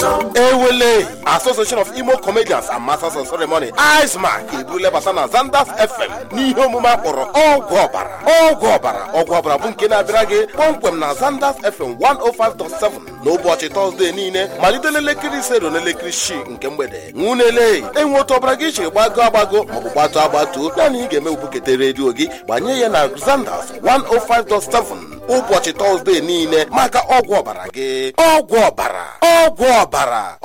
ewele association of imo comedians and masters of ceremony icemark ebule bata na zanders fm n'ihe omume akpọrọ ọgwụ ọbara ọgwụ ọbara ọgwụ ọbara bụ nke na-abịara gị kpọmkwem na zanders fm 105.7 n'ụbọchị tọzdee niile malite n'elekere ise ruo n'elekere isii nke mgbede nwunele enwe otu ọbara gị chiri gbago agbago maọbụ gbatuo agbatuo naanị ị ga-eme bukete redio gị gbanye ya na zanders 105.7 ụbọchị tọzdee niile maka ọgwụ ọbara gị ọgwụ ọbara ọgwụ ọbara